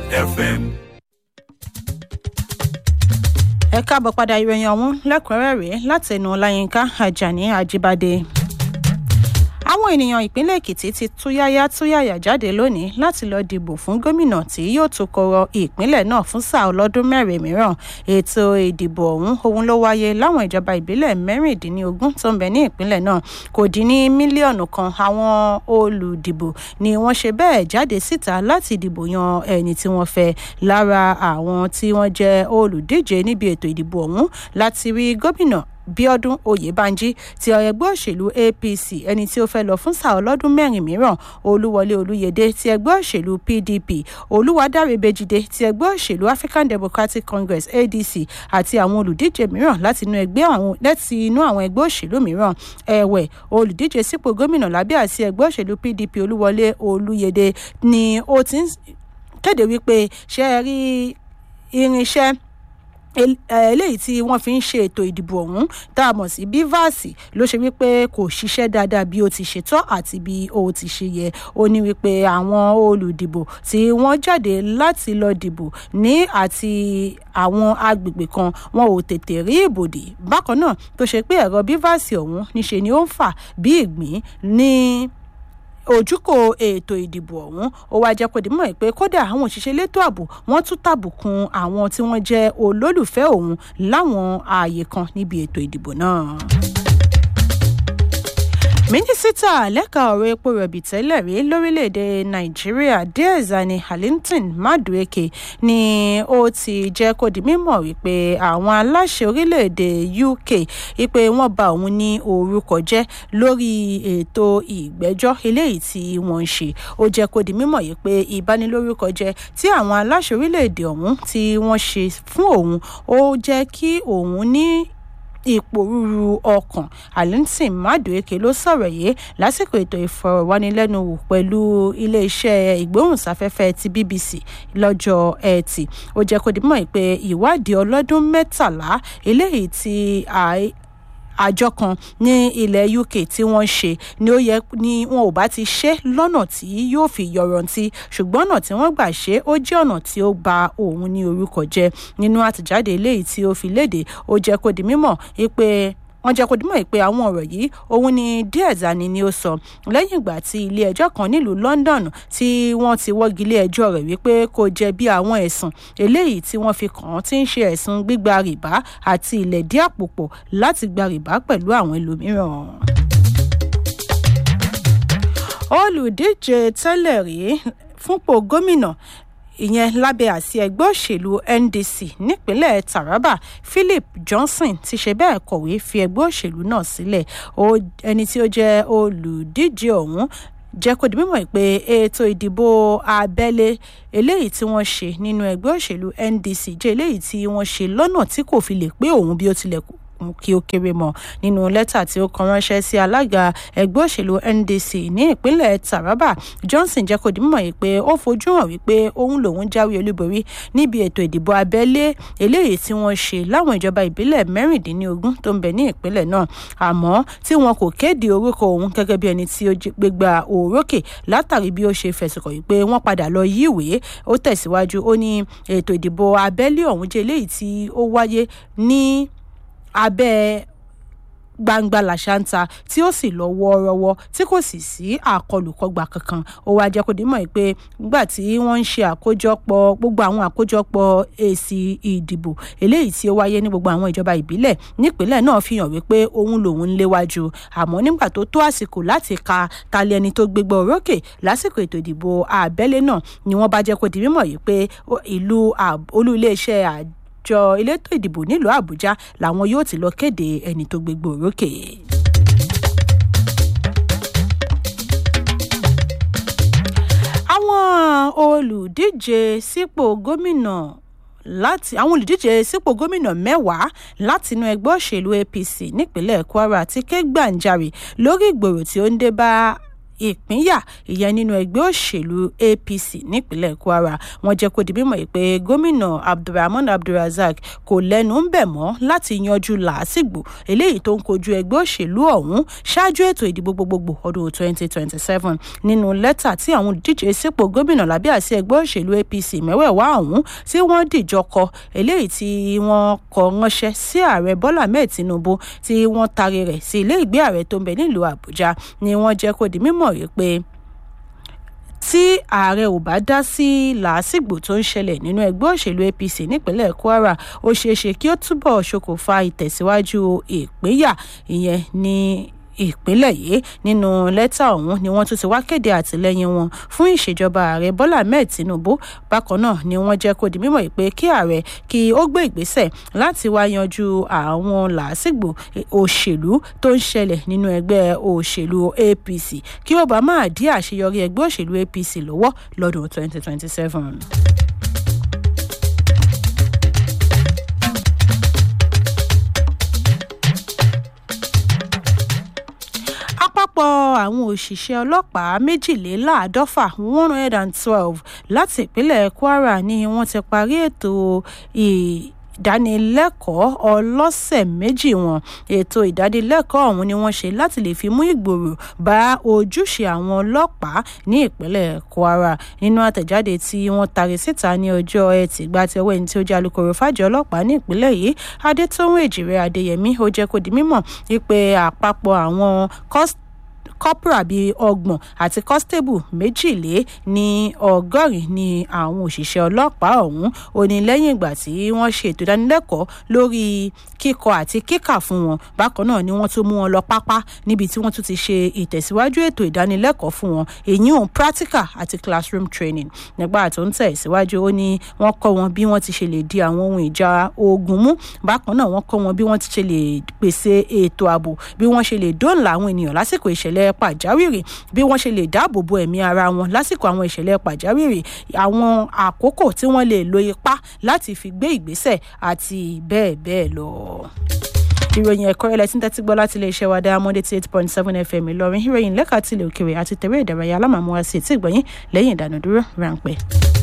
FM. ẹ káàbọ̀ padà ìròyìn ọ̀hún lẹ́kùnrẹ́rẹ́ látẹnu ọláyínká ajani ajíbádé àwọn ènìyàn ìpínlẹ̀ èkìtì ti túyáyá túyàyà jáde lónìí láti lọ́ọ́ dìbò fún gómìnà tí yóò tukọ̀rọ̀ ìpínlẹ̀ náà fún sáà ọlọ́dún mẹ́rin mìíràn ètò ìdìbò ọ̀hún ohun ló wáyé láwọn ìjọba ìbílẹ̀ mẹ́rìndínlógún tó ń bẹ ní ìpínlẹ̀ náà kò dín ní mílíọ̀nù kan àwọn olùdìbò ni wọ́n ṣe bẹ́ẹ̀ jáde síta láti dìbò yan ẹni tí wọ́n fẹ́ lára àwọn tí wọ́n jẹ́ olùdíje níbi ètò ìdìbò ọ̀hún láti rí gómìnà bíọ́dún oyèbánjí ti ẹgbẹ́ òṣèlú apc ẹni tí ó fẹ́ lọ fún sáà ọlọ́dún mẹ́rin mìíràn olúwọlé olúyẹdẹ ti ẹgbẹ́ òṣèlú pdp olúwadáre bèjìdé ti ẹgbẹ́ òṣèlú african democratic congress adc àti àwọn olùdíje mìíràn láti inú ẹgbẹ́ àwọn láti inú àwọn ẹgbẹ́ òṣèlú mìíràn ẹ̀wẹ̀ olùdíje sípò gómìnà lábẹ́ àti ẹgbẹ́ òṣèlú pdp olúwọlé olúyẹdẹ ni ó ti ń kéde wípé ṣe é rí irinṣẹ́ eléyìí tí wọ́n fi ń ṣe ètò ìdìbò ọ̀hún tá a mọ̀ sí bivas ló ṣe wípé kò ṣiṣẹ́ dáadáa bí ó ti ṣe tọ́ àti bí ó ti ṣe yẹ ó ní wípé àwọn olùdìbò tí wọ́n jáde láti lọ dìbò ní àti àwọn agbègbè kan wọn ò tètè rí ìbòdì bákan náà tó ṣe pé ẹ̀rọ bivas ọ̀hún níṣe ni ó ń fà bí ìgbín ní ojúkò ètò ìdìbò ọ̀hún ó wáá jẹ́ kó di mọ̀ pé kódà àwọn òṣìṣẹ́ elétò ààbò wọ́n tún tàbùkùn àwọn tí wọ́n jẹ́ olólùfẹ́ òun láwọn ààyè kan níbi ètò ìdìbò náà mínísítà lẹ́ka ọ̀rọ̀ epo rọ̀bì tẹ́lẹ̀ rí lórílẹ̀‐èdè nàìjíríà diezani harlington madueke ni ó ti jẹ́ kó di mímọ̀ wípé àwọn aláṣẹ orílẹ̀‐èdè uk wípé wọ́n ba òun ní orúkọ jẹ́ lórí ètò ìgbẹ́jọ́ eléyìí tí wọ́n ń ṣe ó jẹ́ kó di mímọ̀ yìí pé ìbanilórúkọ jẹ́ tí àwọn aláṣẹ orílẹ̀‐èdè ọ̀hún tí wọ́n ṣe fún òun ó jẹ́ kí òun ní ìpòrúru ọkàn alintin madueke ló sọ̀rọ̀ yìí lásìkò ètò ìfọ̀rọ̀wánilẹ́nuwò pẹ̀lú iléeṣẹ́ ìgbóhùnsáfẹ́fẹ́ ti bbc lọ́jọ́ ẹtì ó jẹ́ kó dimọ̀ pé ìwádìí ọlọ́dún mẹ́tàlá eléyìí tí àjọ kan ní ilẹ̀ uk tí wọ́n ṣe ni ó yẹ ni wọn ò bá ti ṣe lọ́nà tí yóò fi yọrantí ṣùgbọ́n ọ̀nà tí wọ́n gbà ṣe ó jẹ́ ọ̀nà tí ó ba òun ní orúkọ jẹ́ nínú àtẹ̀jáde eléyìí tí ó fi léde ó jẹ́ kó di mímọ̀ pé wọ́n jẹ́ kó dímọ̀ pé àwọn ọ̀rọ̀ yìí òun ni díẹ̀zani ni ó sọ lẹ́yìn ìgbà tí ilé ẹjọ́ kan nílùú london tí wọ́n ti wọ́gi ilé ẹjọ́ rẹ̀ wípé kò jẹ̀bi àwọn ẹ̀sùn eléyìí tí wọ́n fi kàn án tí ń ṣe ẹ̀sùn gbígba rìbá àti ìlẹ̀dí àpòpọ̀ láti gba rìbá pẹ̀lú àwọn ẹlòmíràn olùdíje tẹ́lẹ̀ rí fúnpọ̀ gómìnà ìyẹn lábẹ́ àsí ẹgbẹ́ òṣèlú ndc nípínlẹ̀ taraba philip johnson ti ṣe bẹ́ẹ̀ kọ̀wé fi ẹgbẹ́ òṣèlú náà sílẹ̀ ẹni tí ó jẹ́ olùdíje ọ̀hún jẹ́ kó di mímọ̀ pé ètò ìdìbò abẹ́lé eléyìí tí wọ́n ṣe nínú ẹgbẹ́ òṣèlú ndc jẹ́ eléyìí tí wọ́n ṣe lọ́nà tí kò fi lè pé òun bí ó tilẹ̀ kù kí ó kéré mọ nínú lẹ́tà tí ó kan ránṣẹ́ sí alága ẹgbẹ́ òṣèlú ndc ní ìpínlẹ̀ taraba johnson jẹ́ kó di mímọ̀ yìí pé ó fojú hàn wípé òun lòun jáwé olúborí níbi ètò ìdìbò abẹ́lé eléyìí tí wọ́n ṣe láwọn ìjọba ìbílẹ̀ mẹ́rìndínlógún tó ń bẹ ní ìpínlẹ̀ náà àmọ́ tí wọn kò kéde orúkọ òun gẹ́gẹ́ bí ẹni tí ó gbégbá òrókè látàrí bí ó ṣe fẹ̀sùn kàn wípé wọ́n padà lọ yíwèé ó tẹ̀síwájú ó ní ètò ìdìbò abẹ́lé ọ̀hún jẹ́ eléyìí tí ó wáyé ní abẹ́ gbangba làṣántà tí ó sì lọ wọ́ọ́rọ́wọ́ tí kò sì sí àkọlùkọgbà kankan ó wáá jẹ́ kó dé mọ̀ pé nígbà tí wọ́n ń ṣe àkójọpọ̀ gbogbo àwọn àkójọpọ̀ èsì ìdìbò eléyìí tí ó wáyé ní gbogbo àwọn ìjọba ìbílẹ̀ nípínlẹ̀ náà fi hàn wípé òun lòun ń léwájú àmọ́ nígbà tó tó àsìkò láti ka talẹ̀ ẹni tó gbégbá orókè lásìkò ètò ìdìbò àbẹ́lé náà ni wọ́n bá jẹ́ kó di mímọ̀ yìí pé ìlú olú iléeṣẹ́ àjọ àjọ elétò ìdìbò nílùú àbújá làwọn yóò ti lọ kéde ẹni tó gbégbó orókè. àwọn olùdíje sípò gómìnà láti àwọn olùdíje sípò gómìnà mẹ́wàá látinú ẹgbẹ́ òṣèlú apc nípínlẹ̀ kwara ti ké gbàǹjarè lórí ìgbòrò tí ó ń dé bá ìpínyà ìyẹn nínú ẹgbẹ́ òṣèlú apc nípínlẹ̀ kwara wọ́n jẹ́ kó di mímọ̀ pé gómìnà abdulrahman abdulrasaq kò lẹ́nu ń bẹ̀ mọ́ láti yanjú làásìgbò eléyìí tó ń kojú ẹgbẹ́ òṣèlú ọ̀hún ṣáájú ètò ìdìbò gbogbogbò ọdún 2027 nínú lẹ́tà tí àwọn olùdíje sípò gómìnà lábẹ́ àsí ẹgbẹ́ òṣèlú apc mẹ́wẹ̀ẹ̀wá ọ̀hún tí wọ́n dìjọ kọ eléyìí tí wọ́n kọ ránṣẹ́ sí ààrẹ bọ́lá mẹ́ẹ̀ tinubu tí wọ́n taari rẹ̀ sí ilé ìgbé ààrẹ tó ń bẹ nílùú àbújá ni wọ́n jẹ́ kó di mímọ̀ rí pé tí ààrẹ ò bá dá sí làásìgbò tó ń ṣẹlẹ̀ nínú ẹgbẹ́ òṣèlú apc nípínlẹ̀ kwara ó ṣeé ṣe kí ó túbọ̀ ṣokùnfà ìtẹ̀síwájú ìpínyà ìyẹn ní ìpínlẹ̀ yìí nínú lẹ́tà ọ̀hún ni wọ́n tún ti wá kéde àtìlẹ́yìn wọn fún ìṣèjọba ààrẹ bọ́lá ahmed tinubu bákan náà ni wọ́n jẹ́ kó di mímọ̀ pé kí ààrẹ kí ó gbé ìgbésẹ̀ láti wá yanjú àwọn làásìgbò òṣèlú tó ń ṣẹlẹ̀ nínú ẹgbẹ́ òṣèlú apc kí ó bá máa dí àṣeyọrí ẹgbẹ́ òṣèlú apc lọ́wọ́ lọ́dún 2027. àpapọ̀ àwọn òṣìṣẹ́ ọlọ́pàá méjìléláàádọ́fà one hundred and twelve láti ìpínlẹ̀ kwara ni wọ́n ti parí ètò ìdánilẹ́kọ̀ọ́ ọlọ́sẹ̀ méjì wọn ètò ìdánilẹ́kọ̀ọ́ ọ̀hún ni wọ́n ṣe láti lè fi mú ìgbòrò bá ojúṣe àwọn ọlọ́pàá ní ìpínlẹ̀ kwara nínú àtẹ̀jáde tí wọ́n tari síta ní ọjọ́ ẹtì gba ti ọwọ́ ẹni tí ó jẹ́ alūkkóró fàjọ ọlọ́pàá ní ìpínlẹ̀ yìí adétòun èjìrè adéyẹmí ó jẹ́ kó di mímọ̀ wípé àpapọ̀ àwọn kọ́sítì corporal bíi ọgbọ̀n àti constable méjìlé ní ọgọ́rin ní àwọn òṣìṣẹ́ ọlọ́pàá ọ̀hún ó ní lẹ́yìn ìgbà tí wọ́n ṣe ètò ìdánilẹ́kọ̀ọ́ lórí kíkọ àti kíkà fún wọn bákan náà ni wọ́n tún mú wọn lọ pápá níbi tí wọ́n tún ti ṣe ìtẹ̀síwájú ètò ìdánilẹ́kọ̀ọ́ fún wọn èyí hàn practical àti classroom training nígbà tó ń tẹ̀síwájú ó ní wọ́n kọ́ wọn bí wọ́n ti ṣe lè di àwọn ohun ìjà ogun mú bákan náà wọ́n kọ́ wọn bí wọ́n ti ṣe lè pèsè ètò ààbò bí wọ́n ṣe lè dóòlà àwọn ènìyàn lásìkò ìṣẹ̀lẹ̀ pàjáwìrì bí wọ́n ṣe lè dáàbò bo ẹ̀mí ara wọn lásìkò àwọn ìṣẹ̀lẹ̀ pàjáwìrì àwọn àkókò tí wọ́n lè lo ipá láti fi gbé ìgbésẹ̀ àti bẹ́ẹ̀ bẹ́ẹ̀ lọ ìròyìn ẹ̀kọ́ ilẹ̀ tí ń tẹ́tí gbọ́ láti iléeṣẹ́ wa diamond eighty eight point seven fm ìlọrin ìròyìn lẹ́ka tilẹ̀ òkèèrè àti tẹ̀wé ìdárayá alámàmúwa sí ètí ìgbọ̀nyìn lẹ́yìn ìdánudúró ráńpẹ́.